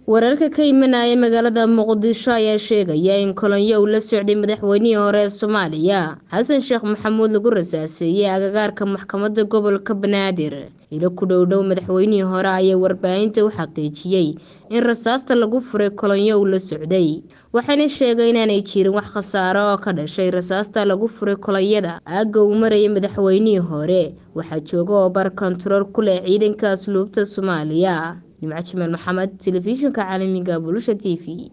wararka ka imanaya magaalada muqdisho ayaa sheegaya in kolonyo uu la socday madaxweynihii hore ee soomaaliya xasan sheekh maxamuud lagu rasaaseeyey agagaarka maxkamadda gobolka banaadir ilo ku dhowdhow madaxweynihii hore ayaa warbaahinta u xaqiijiyey in rasaasta lagu furay kolonyo uu la socday waxayna sheegay inaanay jirin wax khasaaro oo ka dhashay rasaasta lagu furay kolonyada aagga uu marayay madaxweynihii hore waxaa jooga oo bar kontarool ku leh ciidanka asluubta soomaaliya nimco jimaal maxamed telefishinka caalamiga bulusha t v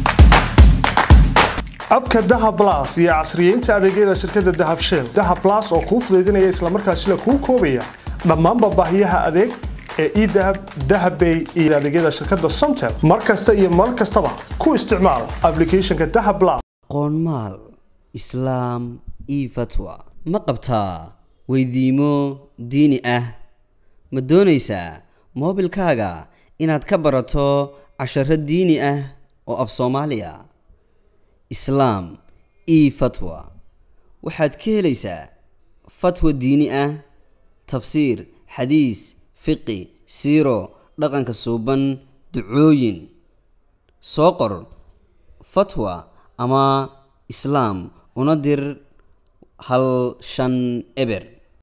abka dahab las iyo casriyeynta adeegyada shirkadda dahab shell dahab las oo kuu fudaydinaya islamarkaasina kuu koobaya dhammaanba baahiyaha adeeg ee edahab dahabbay iyo adeegyada shirkadda somtel mar kasta iyo mar kastaba ku isticmaal aplicathonka dahab las qoonmaal islaam io fatwa ma qabtaa weydiimo diini ah ma doonaysaa moobilkaaga inaad ka barato casharo diini ah oo af soomaaliya islaam io fatwa waxaad ka helaysaa fatwa diini ah tafsiir xadiis fiqi siiro dhaqanka suuban ducooyin soo qor fatwa ama islaam una dir hal shan eber